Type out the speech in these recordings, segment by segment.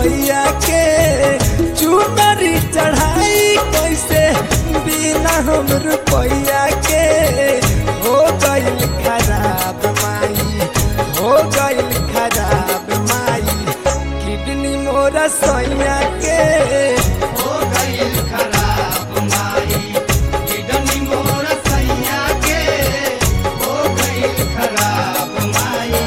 रुपया के चुनरी चढ़ाई कैसे बिना हम रुपया के हो गइल खराब माई हो गइल खराब माई किडनी मोरा सैया के हो गइल खराब माई किडनी मोर सैया के हो गइल खराब माई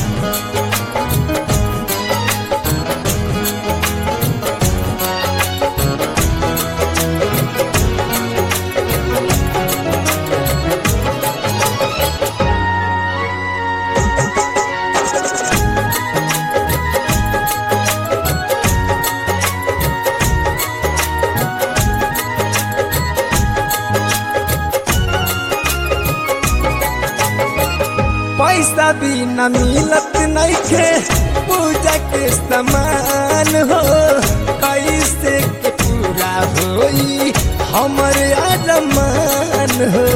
पैसा भी न मिलत नइखे पूजा के सामान हो कैसे के पूरा होई हमर अरमान हो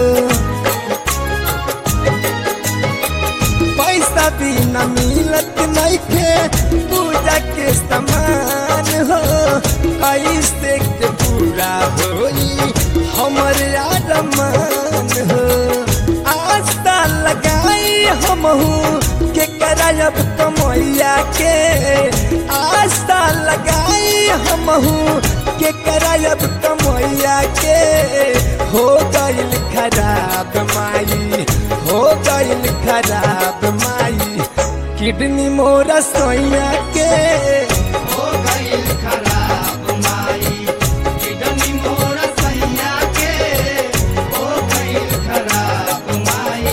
पैसा भी न मिलत नइखे पूजा के सामान हो कैसे के पूरा होई हमर अरमान हो आस्था लगाई हमहू के करायब कमैया के आस्था लगाई हमहू के करायब कमैया के हो गइल खराब माई हो गइल खराब माई किडनी मोरा सोया के हो गइल खराब माई किडनी मोर सैया के हो गइल खराब माई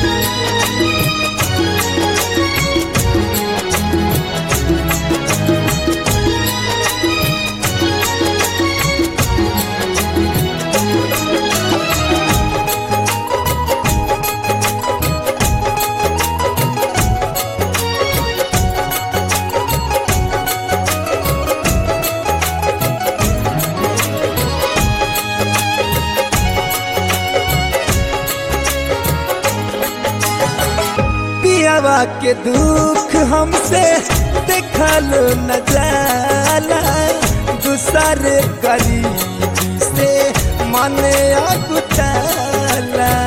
पियावा के दुख हमसे देखल न जाला दूसरे गरीबी से मन अगुटाला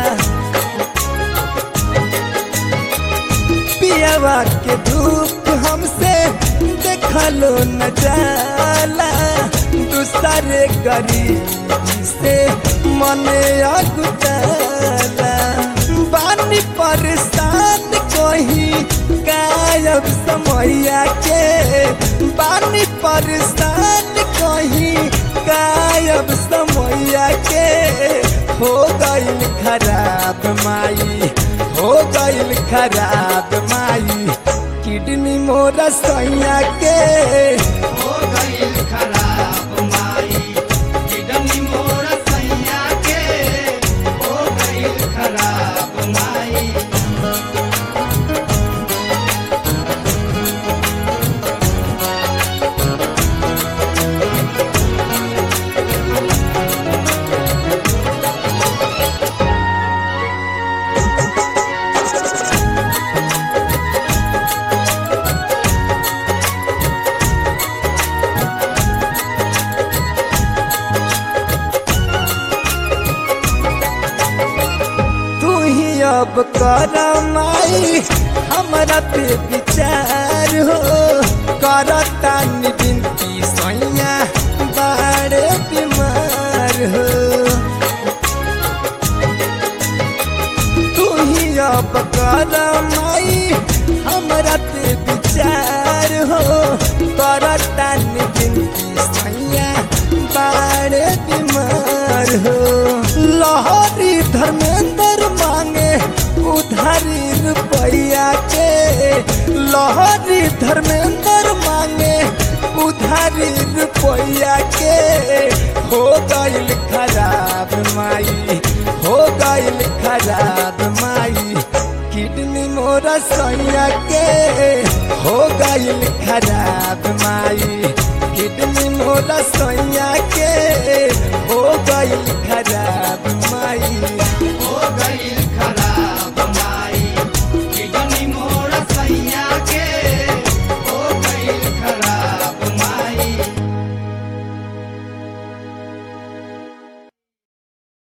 पियावा के दुख हमसे देखल न जाला दूसरे गरीबी से मन अगुटाला बानी परेशान कहीं गायब समैया के बानी परेशान कहीं गायब समैया के हो गइल खराब माई हो गइल खराब माई किडनी मोरा सैया के हो गइल खराब माई किडनी मोर सैया के हो गइल खराब माई तू ही अब कर माई हमरा पे विचार हो करता विनती सैया बड़े बीमार हो तू ही अब कर माई हमरा पे विचार हो करता विनती सैया बड़े बीमार हो लहरी धर्मेंद्र मांगे उधारी रुपया के लहरी धर्मेंद्र मांगे उधारी रुपया के हो गइल खराब माई हो गइल खराब माई किडनी मोरा सैया के हो गइल खराब माई किडनी मोरा सैया के